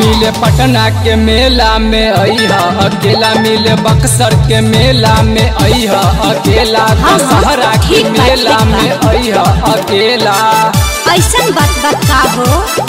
मिले पटना के मेला में अइहा अकेला मिले बक्सर के मेला में अइहा अकेला हाँ, दशहरा के ठीक बा, मेला ठीक बा। में अइहा अकेला ऐसन बात बात का हो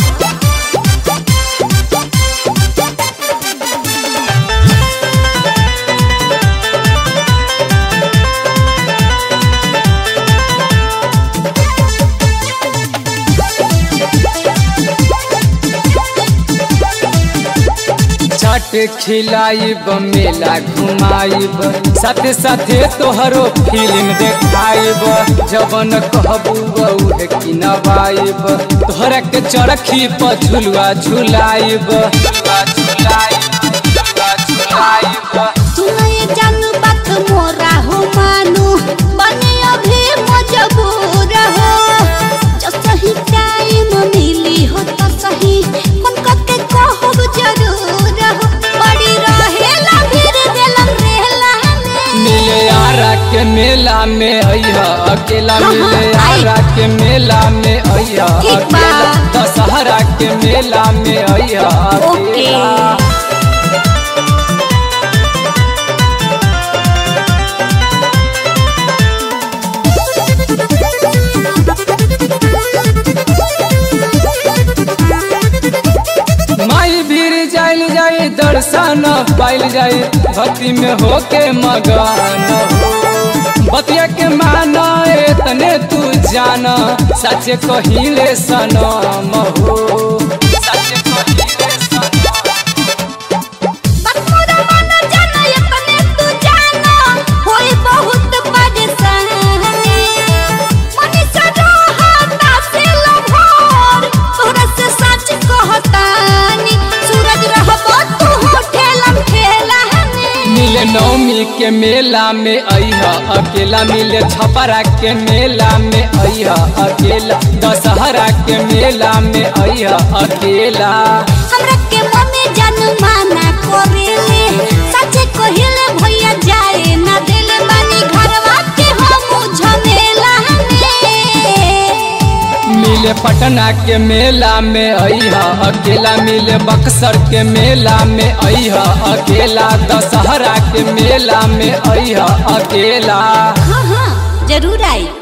छठ खिलाइब मेला घुमाइब साथे साथे तोहरो फिल्म देखाइब जबन कहबू उहे किनवाइब तोहरा के चरखी पर झुलुआ झुलाइब झुलुआ झुलाइब झुलुआ झुलाइब सुनो ये जानू बात मोरा हो मानू बने अभी मजबूर हो जो सही टाइम मिली हो तो सही मन के कहब जरूर हो बड़ी रहेला फिर दिलम रहेला में मिले आरा के मेला में अइहा अकेला हाँ, मिले आई। आरा के मेला में अइहा ठीक बा। अकेला दशहरा के मेला में अइहा ओके अकेला माई भीड़ जाइल जाई दर्शन पाइल जाई भक्ति में होके मगन हो बतिया के माना तने तू जाना सच कहिले सनम हो सच कहिले सनम बतमुरा मानो जानो ये तने तू जानो होई बहुत परेशानी मनीषा रोहता से लभोर तोरा से सच कहतानी सूरज रहबो तू होठेलम ठेलानी मिले नवमी के मेला में अइहा अकेला मिले छपरा के मेला में अइहा अकेला दशहरा के मेला में अइहा अकेला हमरा के मम्मी जान माना करेले सच कहिले भैया जाए ना दिले बानी घरवा के हम झमेला में मिले पटना के मेला में अइहा अकेला मिले बक्सर के मेला में अइहा अकेला दशहरा के मेला में अइहा अकेला हाँ हाँ जरूर आई